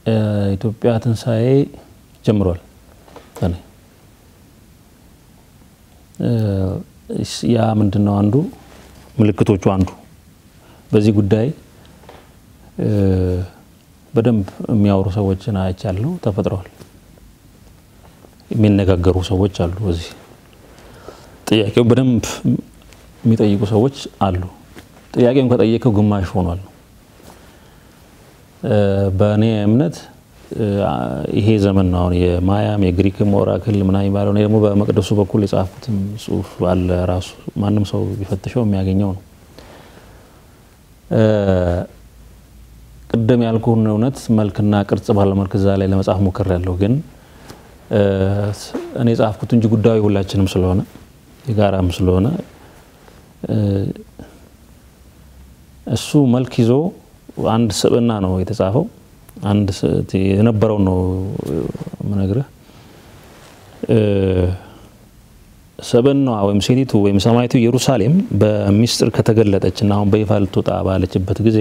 ኢትዮጵያ ትንሣኤ ጀምሯል። በእኔ ያ ምንድን ነው አንዱ ምልክቶቹ አንዱ በዚህ ጉዳይ በደንብ የሚያወሩ ሰዎችን አይቻለሁ፣ ተፈጥረዋል። የሚነጋገሩ ሰዎች አሉ። በዚህ ጥያቄው በደንብ የሚጠይቁ ሰዎች አሉ። ጥያቄውን ከጠየቀው ግማሽ ሆኗል። በእኔ እምነት ይሄ ዘመን ነው አሁን የማያም የግሪክም ኦራክል ምናምን የሚባለው ደግሞ በመቅደሱ በኩል የጻፉትም ጽሁፍ አለ። ራሱ ማንም ሰው ቢፈትሸው የሚያገኘው ነው። ቅድም ያልኩህን እውነት መልክና ቅርጽ ባለው መልክ እዛ ላይ ለመጻፍ ሞክር ያለው ግን እኔ ጻፍኩት እንጂ ጉዳዩ ሁላችንም ስለሆነ የጋራም ስለሆነ እሱ መልክ ይዞ አንድ ስብዕና ነው የተጻፈው። አንድ የነበረው ነው ምነግርህ። ስብዕናዋ ወይም ሴቲቱ ወይም ሰማይቱ ኢየሩሳሌም በሚስጥር ከተገለጠች እና አሁን በይፋ ልትወጣ ባለችበት ጊዜ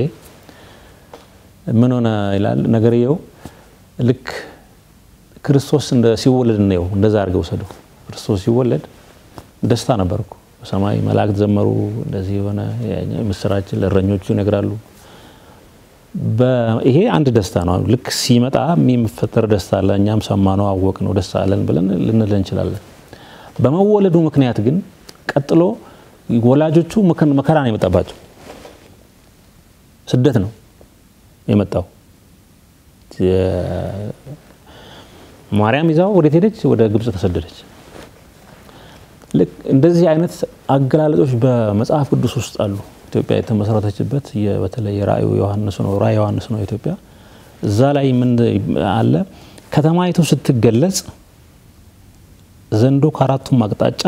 ምን ሆነ ይላል ነገርየው። ልክ ክርስቶስ እንደ ሲወለድ ነው እንደዛ አድርገው ወሰደው። ክርስቶስ ሲወለድ ደስታ ነበር እኮ በሰማይ መላእክት ዘመሩ። እንደዚህ የሆነ ምስራችን ለእረኞቹ ይነግራሉ። ይሄ አንድ ደስታ ነው። ልክ ሲመጣ የሚፈጠር ደስታ አለ። እኛም ሰማነው፣ አወቅ ነው፣ ደስ አለን ብለን ልንል እንችላለን። በመወለዱ ምክንያት ግን ቀጥሎ ወላጆቹ መከራ ነው የመጣባቸው። ስደት ነው የመጣው። ማርያም ይዛው ወዴት ሄደች? ወደ ግብጽ ተሰደደች። ልክ እንደዚህ አይነት አገላለጦች በመጽሐፍ ቅዱስ ውስጥ አሉ። ኢትዮጵያ የተመሰረተችበት በተለይ ራእዩ ዮሐንስ ነው። ራእይ ዮሐንስ ነው ኢትዮጵያ። እዛ ላይ ምን አለ? ከተማይቱ ስትገለጽ ዘንዶ ከአራቱም አቅጣጫ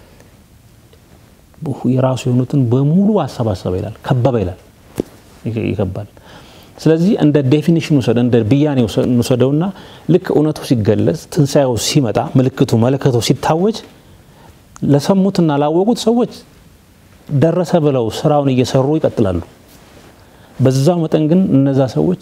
የራሱ የሆኑትን በሙሉ አሰባሰበ ይላል፣ ከበበ ይላል፣ ይከባል። ስለዚህ እንደ ዴፊኒሽን ውሰደ እንደ ብያኔ እንውሰደውና ልክ እውነቱ ሲገለጽ ትንሣኤው ሲመጣ ምልክቱ መለከቱ ሲታወጅ ለሰሙትና ላወቁት ሰዎች ደረሰ ብለው ስራውን እየሰሩ ይቀጥላሉ። በዛው መጠን ግን እነዛ ሰዎች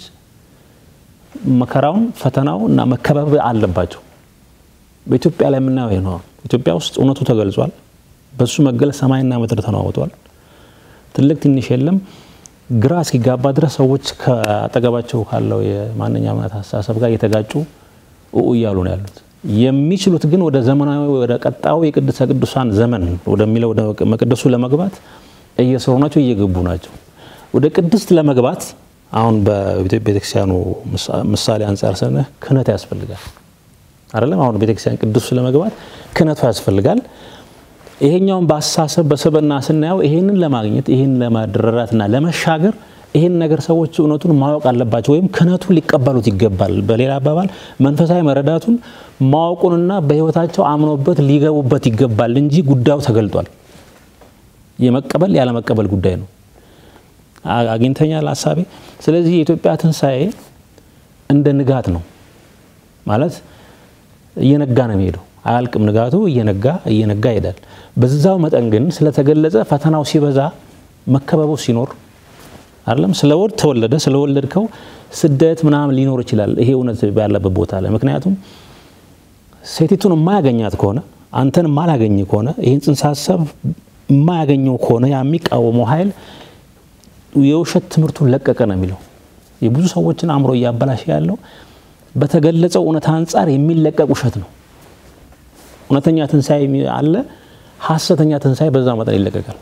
መከራውን፣ ፈተናው እና መከበብ አለባቸው። በኢትዮጵያ ላይ የምናየው ነው። ኢትዮጵያ ውስጥ እውነቱ ተገልጿል። በሱ መገለጽ ሰማይና ምድር ተናወጧል። ትልቅ ትንሽ የለም። ግራ እስኪጋባ ድረስ ሰዎች ከአጠገባቸው ካለው የማንኛውም አይነት አስተሳሰብ ጋር እየተጋጩ ኡ እያሉ ነው ያሉት። የሚችሉት ግን ወደ ዘመናዊ ወደ ቀጣዩ የቅድስተ ቅዱሳን ዘመን ወደሚለው ወደ መቅደሱ ለመግባት እየሰሩ ናቸው፣ እየገቡ ናቸው። ወደ ቅድስት ለመግባት አሁን በኢትዮጵያ ቤተክርስቲያኑ ምሳሌ አንጻር ስንህ ክህነት ያስፈልጋል አይደለም? አሁን ቤተክርስቲያን ቅዱስ ለመግባት ክህነቱ ያስፈልጋል። ይሄኛውን በአስተሳሰብ በስብዕና ስናየው ይሄንን ለማግኘት ይሄን ለማድረራትና ለመሻገር ይህን ነገር ሰዎች እውነቱን ማወቅ አለባቸው፣ ወይም ክህነቱን ሊቀበሉት ይገባል። በሌላ አባባል መንፈሳዊ መረዳቱን ማወቁንና በሕይወታቸው አምኖበት ሊገቡበት ይገባል እንጂ ጉዳዩ ተገልጧል። የመቀበል ያለመቀበል ጉዳይ ነው። አግኝተኛል ሀሳቤ። ስለዚህ የኢትዮጵያ ትንሣኤ እንደ ንጋት ነው ማለት እየነጋ ነው የሚሄደው። አያልቅም ንጋቱ፣ እየነጋ እየነጋ ይሄዳል። በዛው መጠን ግን ስለተገለጸ ፈተናው ሲበዛ መከበቡ ሲኖር አይደለም ስለ ወድ ተወለደ ስለወለድከው ስደት ምናምን ሊኖር ይችላል። ይሄ እውነት ያለበት ቦታ ላይ ምክንያቱም ሴቲቱን የማያገኛት ከሆነ አንተን የማላገኝ ከሆነ ይህን ጽንሰ ሀሳብ የማያገኘው ከሆነ ያ የሚቃወመው ኃይል የውሸት ትምህርቱን ለቀቀ ነው የሚለው። የብዙ ሰዎችን አእምሮ እያበላሸ ያለው በተገለጸው እውነት አንጻር የሚለቀቅ ውሸት ነው። እውነተኛ ትንሣኤ አለ፣ ሀሰተኛ ትንሣኤ በዛ መጠን ይለቀቃል።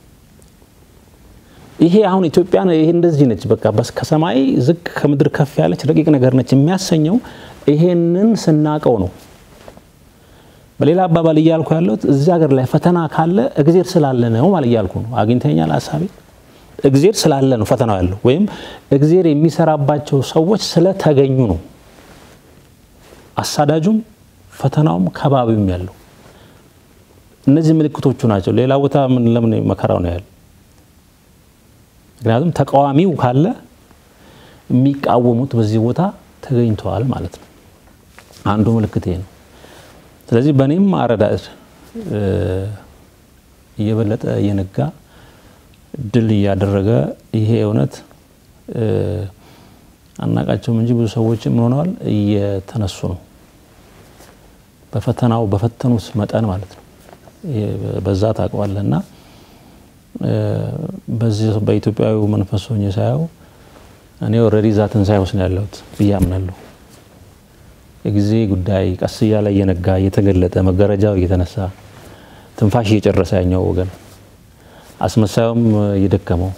ይሄ አሁን ኢትዮጵያ ይሄ እንደዚህ ነች። በቃ በስ ከሰማይ ዝቅ ከምድር ከፍ ያለች ረቂቅ ነገር ነች የሚያሰኘው ይሄንን ስናቀው ነው። በሌላ አባባል እያልኩ ያለሁት እዚህ ሀገር ላይ ፈተና ካለ እግዜር ስላለ ነው ማለት እያልኩ ነው። አግኝተኛል ሀሳቤ። እግዜር ስላለ ነው ፈተናው ያለው፣ ወይም እግዜር የሚሰራባቸው ሰዎች ስለተገኙ ነው አሳዳጁም ፈተናውም ከባቢውም ያለው። እነዚህ ምልክቶቹ ናቸው። ሌላ ቦታ ምን ለምን መከራው ነው ያለው? ምክንያቱም ተቃዋሚው ካለ የሚቃወሙት በዚህ ቦታ ተገኝተዋል ማለት ነው። አንዱ ምልክት ይሄ ነው። ስለዚህ በእኔም አረዳድ እየበለጠ እየነጋ ድል እያደረገ ይሄ እውነት አናቃቸውም እንጂ ብዙ ሰዎች ምን ሆነዋል እየተነሱ ነው። በፈተናው በፈተኑት መጠን ማለት ነው። በዛ ታውቀዋለህ። እና በዚህ በኢትዮጵያዊ መንፈስ ሆኜ ሳየው እኔ ኦልሬዲ እዛ ትንሣኤ ውስጥ ነው ያለሁት ብዬ አምናለሁ። የጊዜ ጉዳይ ቀስ እያለ እየነጋ እየተገለጠ መጋረጃው እየተነሳ ትንፋሽ እየጨረሰ ያኛው ወገን አስመሳዩም እየደከመው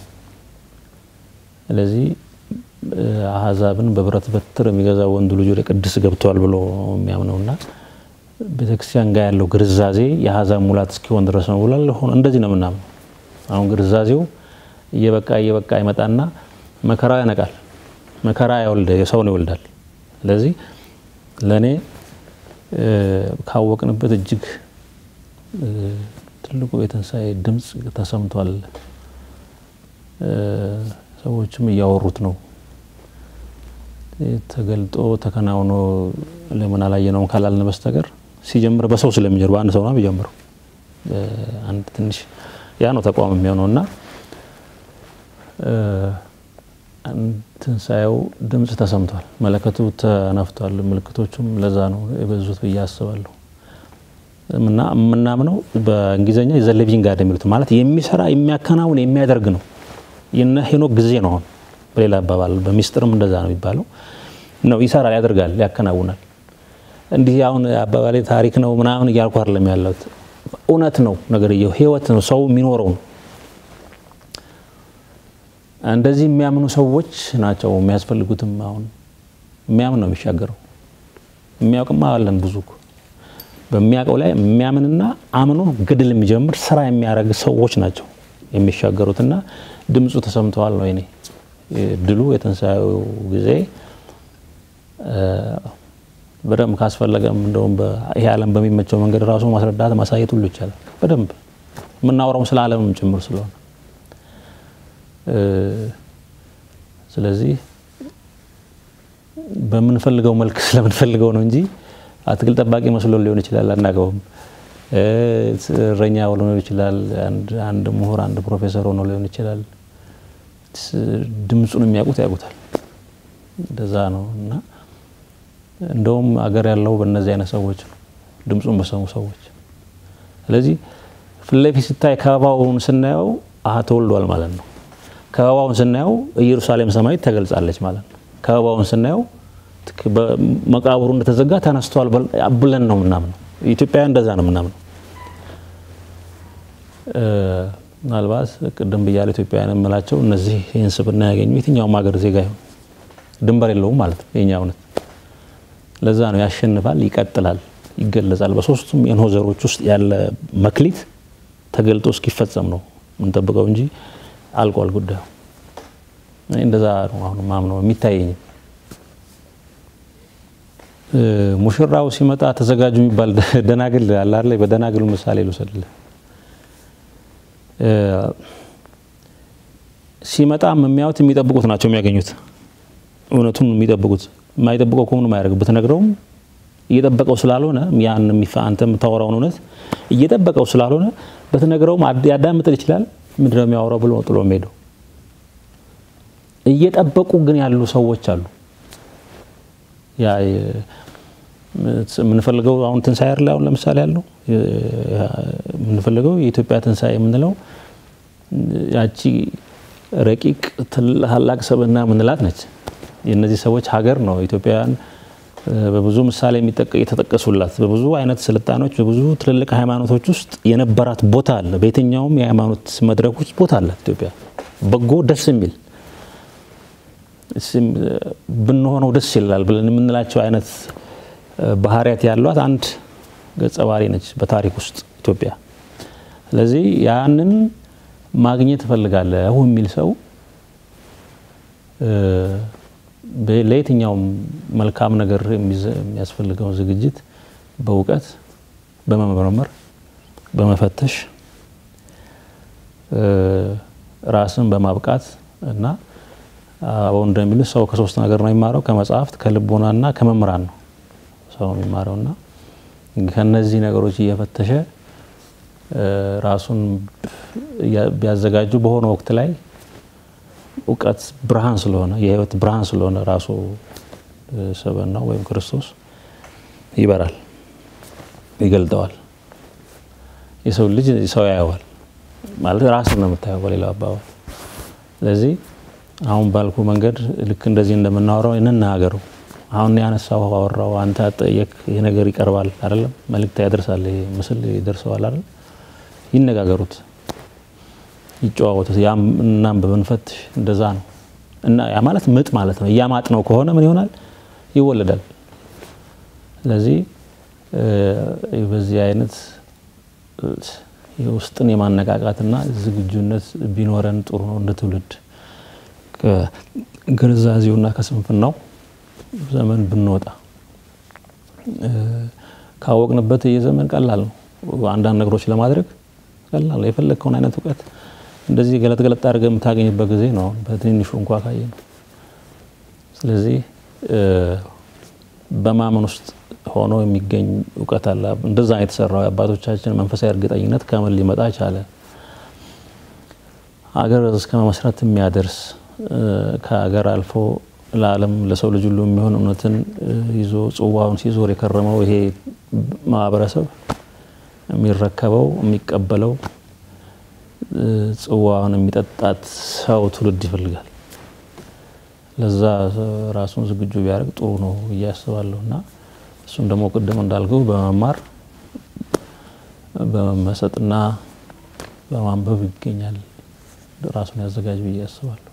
ስለዚህ አህዛብን በብረት በትር የሚገዛ ወንዱ ልጅ ወደ ቅድስ ገብተዋል ብሎ የሚያምነውና ቤተክርስቲያን ጋር ያለው ግርዛዜ የአህዛብ ሙላት እስኪሆን ድረስ ነው ብሏል። ሆነ እንደዚህ ነው ምናምን። አሁን ግርዛዜው እየበቃ እየበቃ ይመጣና መከራ ያነቃል። መከራ ያወልደ የሰውን ይወልዳል። ስለዚህ ለእኔ ካወቅንበት እጅግ ትልቁ የትንሣኤ ድምፅ ተሰምቷል። ሰዎችም እያወሩት ነው። ተገልጦ ተከናውኖ ለምን አላየነውም ካላልን በስተቀር ሲጀምር በሰው ስለሚጀምር በአንድ ሰው ነው የሚጀምረው። አንድ ትንሽ ያ ነው ተቋም የሚሆነው እና ትንሣኤው ድምፅ ተሰምቷል፣ መለከቱ ተነፍቷል። ምልክቶቹም ለዛ ነው የበዙት ብዬ አስባለሁ። እና የምናምነው በእንግሊዝኛ ዘ ሊቪንግ ጋድ የሚሉት ማለት የሚሰራ የሚያከናውን የሚያደርግ ነው። የነ ሄኖክ ጊዜ ነው። አሁን በሌላ አባባል በሚስጥርም እንደዛ ነው የሚባለው ነው። ይሰራል፣ ያደርጋል፣ ያከናውናል። እንዲህ አሁን አባባሌ ታሪክ ነው ምናምን እያልኩ አይደለም ያለሁት። እውነት ነው፣ ነገርየው ህይወት ነው፣ ሰው የሚኖረው ነው። እንደዚህ የሚያምኑ ሰዎች ናቸው የሚያስፈልጉትም። አሁን የሚያምን ነው የሚሻገረው። የሚያውቅማ አለን ብዙ በሚያውቀው ላይ የሚያምንና አምኖ ግድል የሚጀምር ስራ የሚያደርግ ሰዎች ናቸው የሚሻገሩትና ድምፁ ተሰምተዋል ነው እኔ ድሉ የትንሣኤው ጊዜ በደንብ ካስፈለገም እንደውም ይሄ ዓለም በሚመቸው መንገድ ራሱ ማስረዳት ማሳየት ሁሉ ይቻላል። በደንብ የምናወራውም ስለ ዓለምም ጭምር ስለሆነ ስለዚህ በምንፈልገው መልክ ስለምንፈልገው ነው እንጂ አትክልት ጠባቂ መስሎ ሊሆን ይችላል፣ አናውቀውም። እረኛ ሆኖ ሊሆን ይችላል፣ አንድ ምሁር፣ አንድ ፕሮፌሰር ሆኖ ሊሆን ይችላል። ድምፁን የሚያውቁት ያውቁታል። እንደዛ ነው እና እንደውም አገር ያለው በእነዚህ አይነት ሰዎች ነው፣ ድምፁን በሰሙ ሰዎች። ስለዚህ ፊት ለፊት ሲታይ ከበባውን ስናየው አሀ ተወልዷል ማለት ነው። ከበባውን ስናየው ኢየሩሳሌም ሰማያዊት ተገልጻለች ማለት ነው። ከበባውን ስናየው መቃብሩ እንደተዘጋ ተነስቷል ብለን ነው ምናምነው። ኢትዮጵያ እንደዛ ነው ምናምነው። ምናልባት ቅድም ብያለሁ ኢትዮጵያውያን የምላቸው እነዚህ ይህን ስብዕና ያገኙ የትኛውም ሀገር ዜጋ ይሁን ድንበር የለውም ማለት ነው የኛ እውነት። ለዛ ነው ያሸንፋል፣ ይቀጥላል፣ ይገለጻል። በሶስቱም የኖህ ዘሮች ውስጥ ያለ መክሊት ተገልጦ እስኪፈጸም ነው የምንጠብቀው እንጂ አልቋል ጉዳዩ። እንደዛ ነው አሁን ማምነው የሚታየኝ። ሙሽራው ሲመጣ ተዘጋጁ የሚባል ደናግል አለ አይደል? በደናግሉ ምሳሌ ልውሰድልህ። ሲመጣም የሚያዩት የሚጠብቁት ናቸው የሚያገኙት። እውነቱን የሚጠብቁት የማይጠብቀው ከሆኑ ማያደርግ ብትነግረውም እየጠበቀው ስላልሆነ ያን አንተ የምታወራውን እውነት እየጠበቀው ስላልሆነ በትነግረውም ያዳምጥል ይችላል። ምንድነው የሚያወራው ብሎ ጥሎ የሚሄደው። እየጠበቁ ግን ያሉ ሰዎች አሉ። ያ የምንፈልገው አሁን ትንሣኤ አይደል? አሁን ለምሳሌ ያለው የምንፈልገው የኢትዮጵያ ትንሣኤ የምንለው ያቺ ረቂቅ ታላቅ ሰብዕና የምንላት ነች። የእነዚህ ሰዎች ሀገር ነው። ኢትዮጵያውያን በብዙ ምሳሌ የተጠቀሱላት በብዙ አይነት ስልጣኖች በብዙ ትልልቅ ሃይማኖቶች ውስጥ የነበራት ቦታ አለ። በየትኛውም የሃይማኖት መድረኮች ቦታ አላት ኢትዮጵያ። በጎ ደስ የሚል ብንሆነው ደስ ይላል ብለን የምንላቸው አይነት ባህሪያት ያሏት አንድ ገጸ ባህሪ ነች በታሪክ ውስጥ ኢትዮጵያ። ስለዚህ ያንን ማግኘት እፈልጋለሁ የሚል ሰው ለየትኛውም መልካም ነገር የሚያስፈልገውን ዝግጅት በእውቀት በመመርመር በመፈተሽ ራስን በማብቃት እና አበው እንደሚሉት ሰው ከሶስት ነገር ነው የሚማረው፣ ከመጽሐፍት ከልቦናና ከመምህራን ነው ሰው የሚማረው እና ከነዚህ ነገሮች እየፈተሸ ራሱን ቢያዘጋጁ በሆነ ወቅት ላይ እውቀት ብርሃን ስለሆነ የህይወት ብርሃን ስለሆነ ራሱ ስብዕናው ወይም ክርስቶስ ይበራል፣ ይገልጠዋል። የሰው ልጅ ሰው ያየዋል ማለት ራስን ነው የምታየው በሌላው አባባል። ስለዚህ አሁን ባልኩ መንገድ ልክ እንደዚህ እንደምናወራው እንናገሩ። አሁን ያነሳው አወራው፣ አንተ አጠየቅ፣ ይህ ነገር ይቀርባል አይደለም፣ መልእክት ያደርሳል፣ ይሄ ምስል ይደርሰዋል አይደለም። ይነጋገሩት፣ ይጨዋወቱት። ያም እናም በመንፈትሽ እንደዛ ነው እና ያ ማለት ምጥ ማለት ነው። እያማጥ ነው ከሆነ ምን ይሆናል? ይወለዳል። ስለዚህ በዚህ አይነት የውስጥን የማነቃቃትና ዝግጁነት ቢኖረን ጥሩ ነው። እንደ ትውልድ ከግንዛዜውና ከስንፍናው ዘመን ብንወጣ ካወቅንበት የዘመን ቀላል ነው። አንዳንድ ነገሮች ለማድረግ ቀላል ነው። የፈለግከውን አይነት እውቀት እንደዚህ ገለጥ ገለጥ አድርገህ የምታገኝበት ጊዜ ነው። አሁን በትንሹ እንኳ ካየ ነው። ስለዚህ በማመን ውስጥ ሆኖ የሚገኝ እውቀት አለ። እንደዛ የተሰራው የአባቶቻችን መንፈሳዊ እርግጠኝነት ከምን ሊመጣ ቻለ? ሀገር እስከ መመስረት የሚያደርስ ከሀገር አልፎ ለዓለም ለሰው ልጅ ሁሉ የሚሆን እውነትን ይዞ ጽዋውን ሲዞር የከረመው ይሄ ማህበረሰብ የሚረከበው የሚቀበለው ጽዋውን የሚጠጣት ሰው ትውልድ ይፈልጋል። ለዛ ራሱን ዝግጁ ቢያደርግ ጥሩ ነው ብዬ አስባለሁ እና እሱም ደግሞ ቅድም እንዳልኩ በመማር በመመሰጥና በማንበብ ይገኛል። ራሱን ያዘጋጅ ብዬ አስባለሁ።